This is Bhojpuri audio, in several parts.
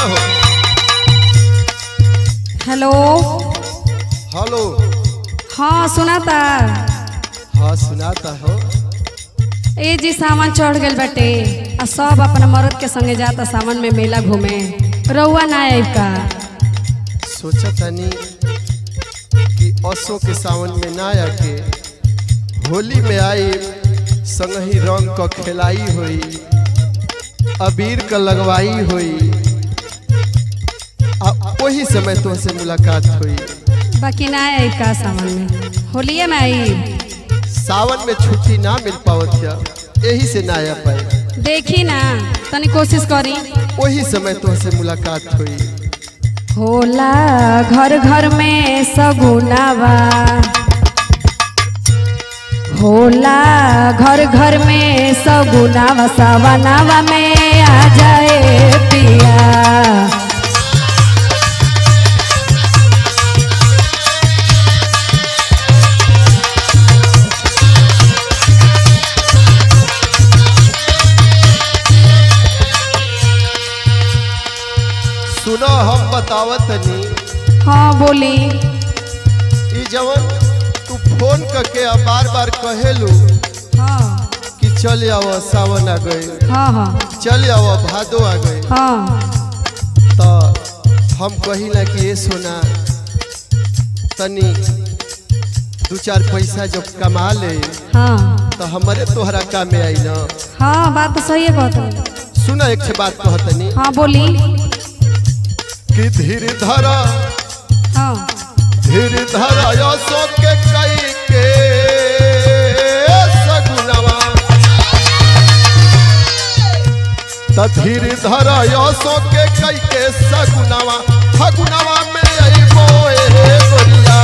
हो हेलो हेलो हाँ सुनाता हाँ सुनाता हो ए जी सामान चढ़ गइल बाटे आ सब अपना मर्द के संगे जाता सावन में मेला घूमे रउआ ना आइब का सोचा तनी कि असो के सावन में ना आके होली में आई संगही रंग क खेलाई होई अबीर क लगवाई होई आ वही समय तुमसे मुलाकात हुई बाकी ना आइब का सावन में होलिये में आइब सावन में छुट्टी ना मिल पावत है यही से ना आ पाए देखी ना तनी कोशिश करी वही समय तुमसे मुलाकात हुई होला घर घर में सगुनावा होला घर घर में सगुनावा सवनावा में आ जाए पिया सुनो हम बतावत तनी हाँ बोली ई जवन तू फोन करके आ बार बार कहेलू हाँ कि चल आव सावन आ गए हाँ हाँ चल आव भादो आ गए हाँ तो हम कहिला कि ये सोना तनी दू चार पैसा जब कमा ले हाँ तो हमारे तोहरा काम में आई ना हाँ बात तो सही है कहत सुना एक छे बात कहतनी हाँ बोली कि धीर धरा हाँ धीर धरा यसो के कई के सगुनवा त धीर धरा यसो के कई के सगुनवा फगुनवा में अइबो ए गोरिया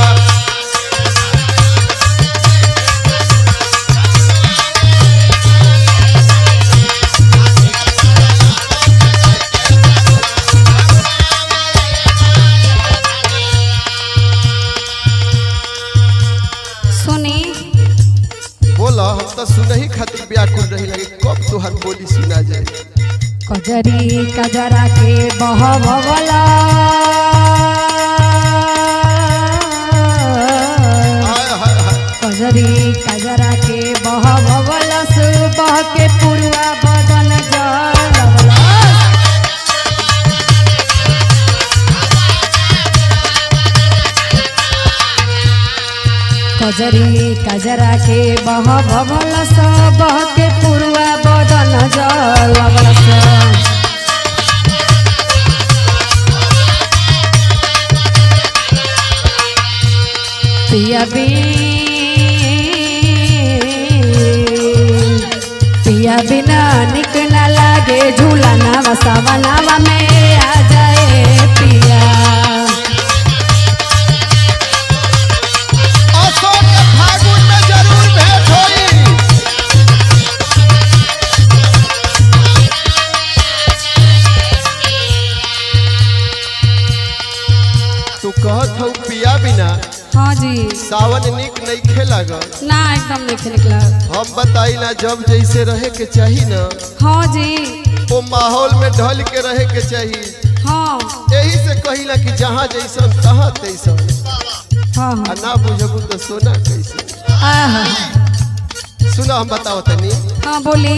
सुनी बोला हम तो सुनही खातिर व्याकुल रही लगे कब तोहर बोली सुना जाए कजरी कजरा के बहवला हाय हाय हाय कजरी कजरा के बहवला सुबह के पुरवा बदन जलवला कजरी कजरा के बहवला सुबह के पुरवा बदन जलवला पिया पिया बिना निक न लागे झूला नावा सावा नावा में आ जाए पिया अशोक के फागुन में जरूर भेंट होई तू कहत हऊ पिया बिना हाँ जी सावन निक नहीं खेलाग ना एकदम नहीं निकला हम बताई ना जब जैसे रहे के चाही ना हाँ जी वो माहौल में ढल के रहे के चाहिए हाँ यही से कहिला कि जहाँ जैसन तहाँ तैसन हाँ आ हाँ ना बुझबू तो सोना कैसे आहा, सुना हम बताओ तनी हाँ बोली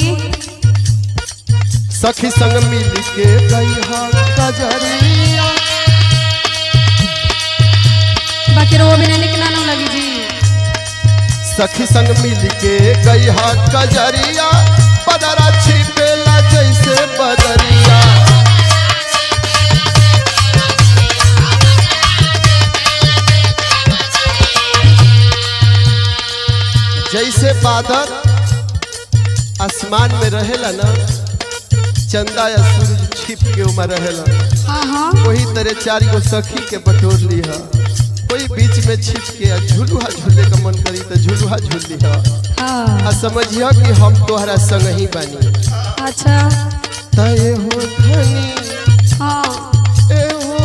सखी संग मिल के गई कजरिया बाकी रो बिना निकला ना लगी जी सखी संग मिल के गई कजरिया बदरा छिपेला जैसे बदरिया जैसे बादल आसमान में रहेला ना चंदा या सूरज छिप के उमा रहेला हाँ हाँ वही तरह चार गो सखी के बटोर ली है कोई बीच में छिप के आ झुलुहा झूले का मन करी तो झुलुहा झूल ली है हाँ आ समझिया कि हम तोहरा संग ही बानी अच्छा तय हो धनी हाँ ए हो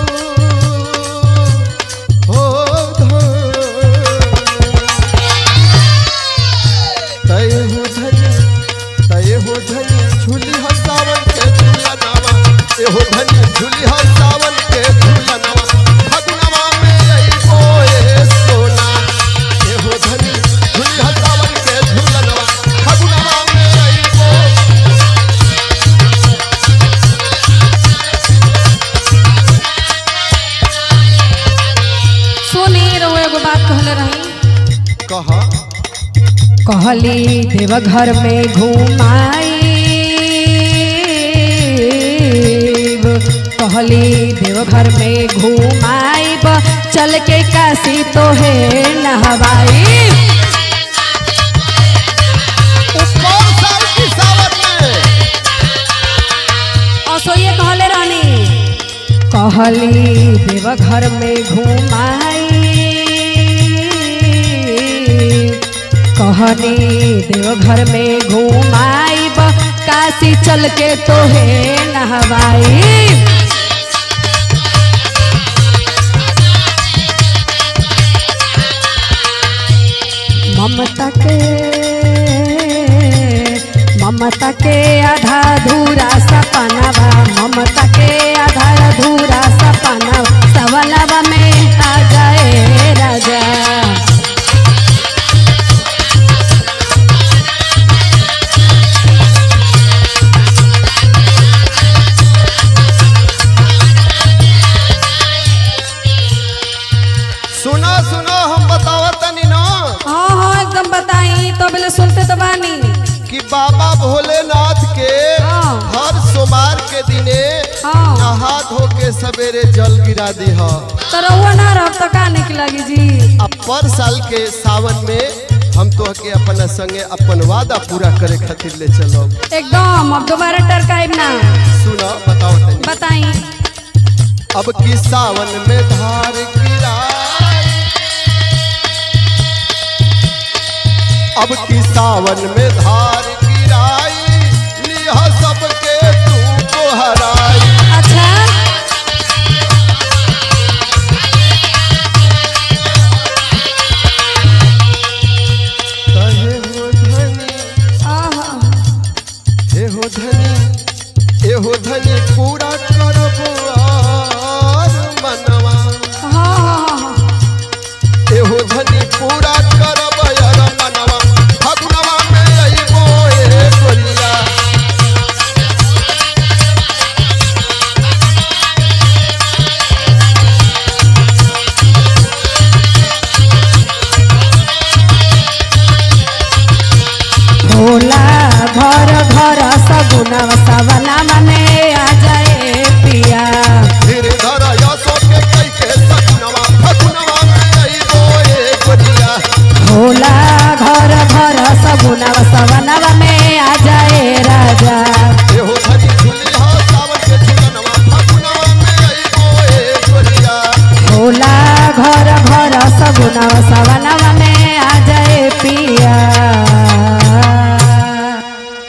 हो धनी तय हो धनी तय हो धनी झूली हसावन के झूला नावा ए एहो धनी झूली हो सावन के झूलनवा फगुनवा में अइबो ए सोना एहो धनी झूली हो सावन के झूलनवा फगुनवा में अइबो सुनी रहुआ एगो बात कहले रही कह कहली देवघर में घुमाई कहली देवघर में घुमाइब चल के काशी तो है नहवाई कौन साल की सावन में असोये कहले रानी कहली देवघर में घुमाई कहनी देवघर में घुमाइब काशी चल के तो है नहवाई ममता के ममता के आधा धूरा सपनावा ममता के आधा धूरा सपनावा सवलवा में आ जाए राजा सुनो सुनो हम बतावत तनी ना हाँ हाँ एकदम बताई तो बोले सुनते तो बानी कि बाबा भोलेनाथ के हाँ। हर सोमवार के दिने हाँ। नहा धो के सवेरे जल गिरा दी ह तो रहुआ ना रह तो का निक लगी जी अब पर साल के सावन में हम तो के अपना संगे अपन वादा पूरा करे खातिर ले चलो एकदम अब दोबारा टरकाइब ना सुनो बताओ तनी बताई अब की सावन में धार गिराई अब की सावन में धार गिराई लिहा सबके तू को हराई अच्छा कहे हो धनी आहा। हे हो धनी हे हो धनी पूरा करबो आर मनवा हाँ हाँ हाँ हाँ हे हो धनी पूरा करब यार मनवा फगुनवा में अइबो ए गोरिया भोला घर घर सगुना सवना मने आ जाए पिया